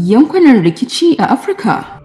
yankunan rikici a Afirka.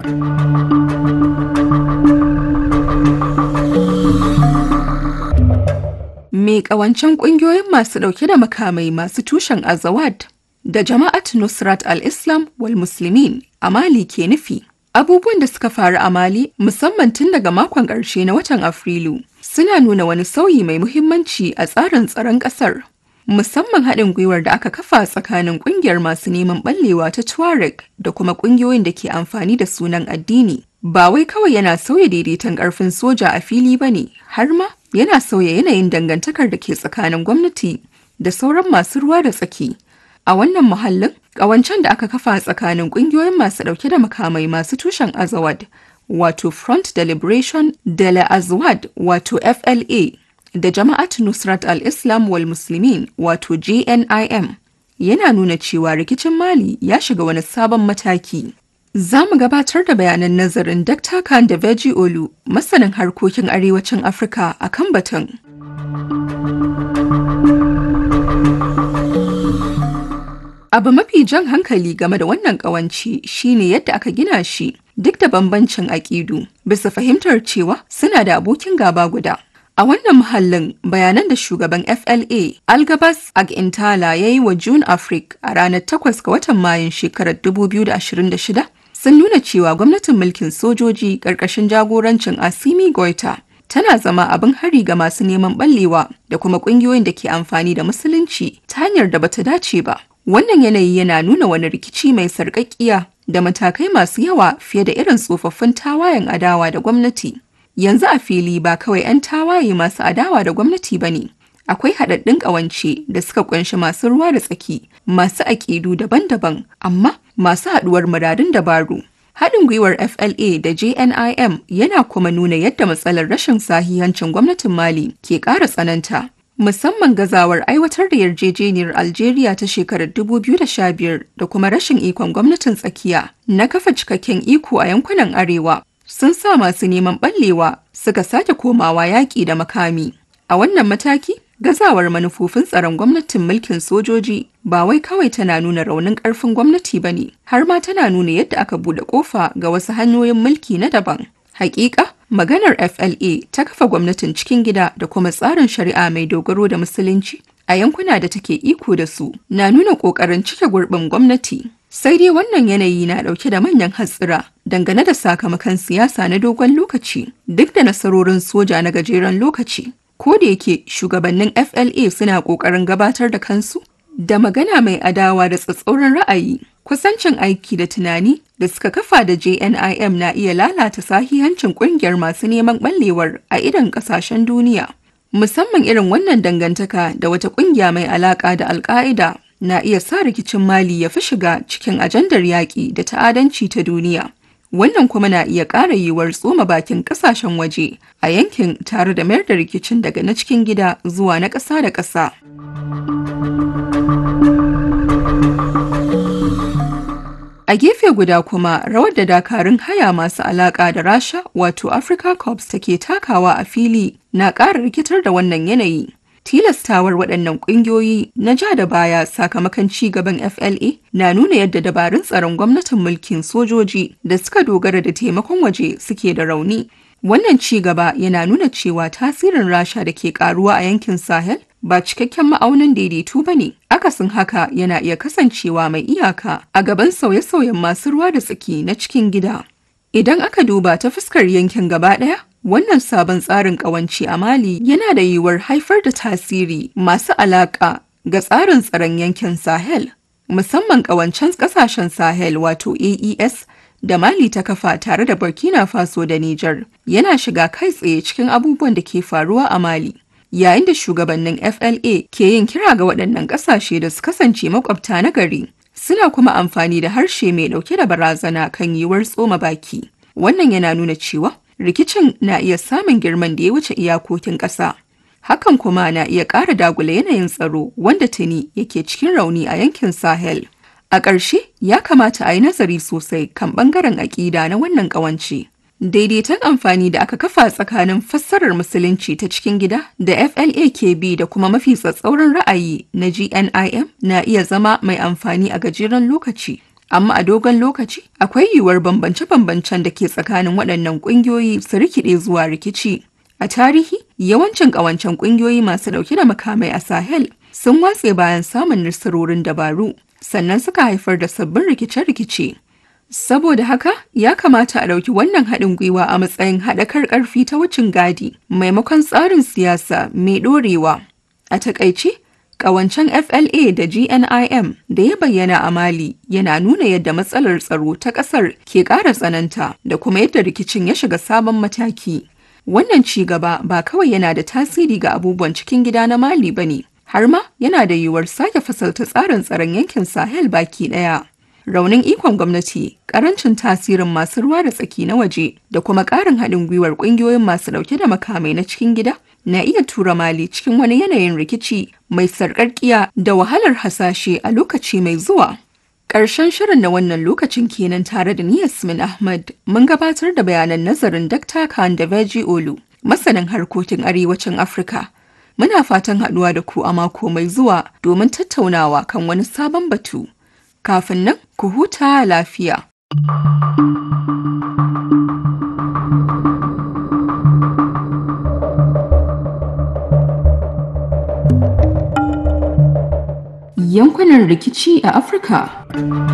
Me ƙawancen ƙungiyoyin masu ɗauke da makamai masu tushen Azawad da Jama'at Nusrat al-Islam wal Muslimin a Mali ke nufi. Abubuwan da suka faru a Mali musamman tun daga makon ƙarshe na watan Afrilu suna nuna wani sauyi mai muhimmanci a tsarin tsaron ƙasar. Musamman haɗin gwiwar da aka kafa tsakanin ƙungiyar masu neman ɓallewa ta Tuareg da kuma ƙungiyoyin da ke amfani da sunan addini. Ba wai kawai yana sauya daidaiton ƙarfin soja a fili ba ne, har ma yana sauya yanayin dangantakar da ke tsakanin gwamnati da sauran masu ruwa da tsaki. A wannan muhallin, ƙawancen da aka kafa tsakanin ƙungiyoyin masu ɗauke da makamai masu tushen Azawad, wato Front de Liberation de la Azawad, wato FLA, da Jama'at Nusrat al-Islam wal Muslimin, wato JNIM, yana nuna cewa rikicin Mali ya shiga wani sabon mataki. Za mu gabatar da bayanan nazarin Dr. Khan da Veji Olu, masanin harkokin arewacin Afirka a kan batun. Abu mafi jan hankali game da wannan ƙawanci shine yadda aka gina shi duk da bambancin aƙidu bisa fahimtar cewa suna da abokin gaba guda. A wannan muhallin bayanan da shugaban FLA Algabas Agintala ya yi wa June Africa a ranar 8 ga watan Mayun shekarar 2026 sun nuna cewa gwamnatin mulkin sojoji ƙarƙashin jagorancin Asimi Goita tana zama abin hari ga masu neman ɓallewa da kuma ƙungiyoyin da ke amfani da musulunci ta hanyar da bata dace ba. Wannan yanayi yana nuna wani rikici mai sarƙaƙƙiya da matakai masu yawa fiye da irin tsofaffin tawayen adawa da gwamnati. Yanzu a fili ba kawai 'yan tawaye masu adawa da gwamnati ba ne. Akwai haɗaɗɗun ƙawance da suka ƙunshi masu ruwa da tsaki, masu aƙidu daban-daban, amma masu haɗuwar muradun dabaru. Haɗin gwiwar FLA da JNIM yana kuma nuna yadda matsalar rashin sahihancin gwamnatin Mali ke ƙara tsananta. musamman gazawar aiwatar da yarjejeniyar Algeria ta shekarar 2015 da kuma rashin ikon gwamnatin tsakiya na kafa cikakken iko a yankunan arewa sun sa masu neman ɓallewa suka sake komawa yaƙi da makami. A wannan mataki, gazawar manufofin tsaron gwamnatin mulkin sojoji ba wai kawai tana nuna raunin ƙarfin gwamnati ba ne, har ma tana nuna yadda aka buɗe ƙofa ga wasu hanyoyin mulki na daban. Hakika, maganar FLA ta kafa gwamnatin cikin gida da kuma tsarin shari'a mai dogaro da musulunci a yankuna da take iko da su na nuna ƙoƙarin cike gurbin gwamnati. Sai dai wannan yanayi na ɗauke da manyan hatsira dangane da sakamakon siyasa na dogon lokaci duk da nasarorin soja na gajeren lokaci. Ko da yake shugabannin FLA suna ƙoƙarin gabatar da kansu da magana mai adawa da tsatsauran ra'ayi. Kusancin aiki da tunani da suka kafa da JNIM na iya lalata sahihancin kungiyar masu neman ɓallewar a idan ƙasashen duniya. Musamman irin wannan dangantaka da wata ƙungiya mai alaƙa da Alƙa'ida na iya sa rikicin Mali ya fi shiga cikin ajandar yaƙi da ta'adanci ta duniya. Wannan kuma na iya ƙara yiwuwar tsoma bakin ƙasashen waje a yankin tare da mayar da rikicin daga na cikin gida zuwa na ƙasa da ƙasa. A gefe guda kuma rawar da dakarun haya masu alaƙa da Rasha wato Africa Corps take takawa a fili na ƙara rikitar da wannan yanayi. Tilastawar waɗannan ƙungiyoyi na ja da baya sakamakon ci gaban FLA na nuna yadda dabarun tsaron gwamnatin mulkin sojoji da suka dogara da taimakon waje suke da rauni. Wannan ci gaba yana nuna cewa tasirin Rasha da ke karuwa a yankin Sahel ba cikakken ma'aunin daidaito ba ne. Akasin haka yana iya kasancewa mai iyaka a gaban sauye-sauyen masu ruwa da tsaki na cikin gida. Idan aka duba ta fuskar yankin gaba ɗaya, wannan sabon tsarin ƙawance a Mali yana da yiwuwar haifar da tasiri masu alaƙa ga tsarin tsaron yankin Sahel, musamman ƙawancen ƙasashen Sahel wato AES da Mali ta kafa tare da Burkina Faso da Nijar yana shiga kai tsaye cikin abubuwan da ke faruwa a Mali. Yayin da shugabannin FLA ke yin kira ga waɗannan ƙasashe da su kasance makwabta na gari, suna kuma amfani da harshe mai ɗauke da barazana kan yiwuwar tsoma baki. Wannan yana nuna cewa rikicin na iya samun girman da ya wuce iyakokin ƙasa. Hakan kuma na iya ƙara dagula yanayin tsaro wanda tuni yake cikin rauni a yankin Sahel. A ƙarshe ya kamata a yi nazari sosai kan ɓangaren aƙida na wannan ƙawance. Daidaiton amfani da aka kafa tsakanin fassarar musulunci ta cikin gida da FLAKB da kuma mafi tsatsauran ra'ayi na GNIM na iya zama mai amfani a gajeren lokaci. amma a dogon lokaci akwai yiwuwar bambance-bambancen da ke tsakanin waɗannan ƙungiyoyi su rikide zuwa rikici. A tarihi, yawancin ƙawancen ƙungiyoyi masu ɗauke da makamai a Sahel sun watse bayan samun nasarorin dabaru, sannan suka haifar da sabbin rikice-rikice. Saboda haka, ya kamata a ɗauki wannan haɗin gwiwa a matsayin haɗakar ƙarfi ta wucin gadi, maimakon tsarin siyasa mai ɗorewa. A taƙaice, Ƙawancen FLA da GNIM da ya bayyana a Mali yana nuna yadda matsalar tsaro ta ƙasar ke ƙara tsananta da kuma yadda rikicin ya shiga sabon mataki. Wannan ci gaba ba kawai yana da tasiri ga abubuwan cikin gida na Mali ba ne, har ma yana da yiwuwar sake fasalta tsarin tsaron yankin Sahel baki ɗaya. Raunin ikon gwamnati, ƙarancin tasirin masu ruwa da tsaki na waje da kuma ƙarin haɗin gwiwar ƙungiyoyin masu ɗauke da makamai na cikin gida na iya tura Mali cikin wani yanayin rikici mai sarƙarƙiya da wahalar hasashe a lokaci mai zuwa. Ƙarshen shirin na wannan lokacin kenan tare da ni Yasmin Ahmad mun gabatar da bayanan nazarin Dr. Khan da Veji Olu, masanin harkokin arewacin Afirka. Muna fatan haɗuwa da ku a mako mai zuwa domin tattaunawa kan wani sabon batu. Kafin nan, ku huta lafiya. yankunan rikici a Afirka.